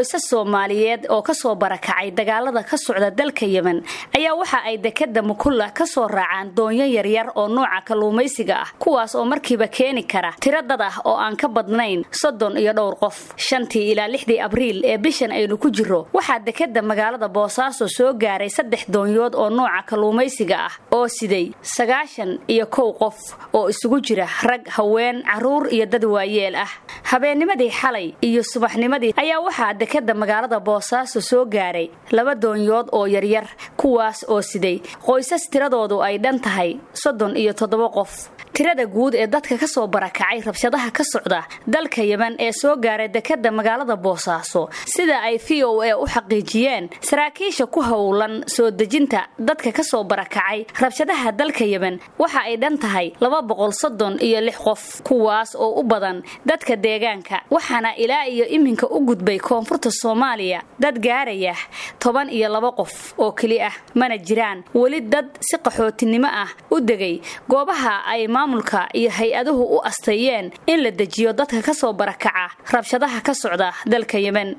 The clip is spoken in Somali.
qoysas soomaaliyeed oo kasoo barakacay dagaalada ka socda dalka yemen ayaa waxa ay dekada mukulla kasoo raacaan doonyo yaryar oo nooca kalluumaysiga ah kuwaas oo markiiba keeni kara tiro dad ah oo aan ka badnayn soddon iyo dhowr qof shantii ilaa lixdii abriil ee bishan aynu ku jiro waxaa dekada magaalada boosaaso soo gaaray saddex doonyood oo nooca kalluumaysiga ah oo siday sagaashan iyo kow qof oo isugu jira rag haween caruur iyo dad waayeel ah habeennimadii xalay iyo subaxnimadii ayaa waxaa dekada magaalada boosaaso soo gaaray laba doonyood oo yaryar kuwaas oo siday qoysas tiradoodu ay dhan tahay soddon iyo toddoba qof tirada guud ee dadka ka soo barakacay rabshadaha ka socda dalka yemen ee soo gaaray dekada magaalada boosaaso sida ay v o a u xaqiijiyeen saraakiisha ku howlan soo dejinta dadka ka soo barakacay rabshadaha dalka yemen waxa ay dhan tahay laba boqol soddon iyo lix qof kuwaas oo u badan dadka deegaanka waxaana ilaa iyo iminka u gudbay koonfurta soomaaliya dad gaaraya toban iyo laba qof oo keli ah mana jiraan weli dad si qaxootinimo ah u degay goobaha ay maamulka iyo hay-aduhu u asteeyeen in la dejiyo dadka ka soo barakaca rabshadaha ka socda dalka yemen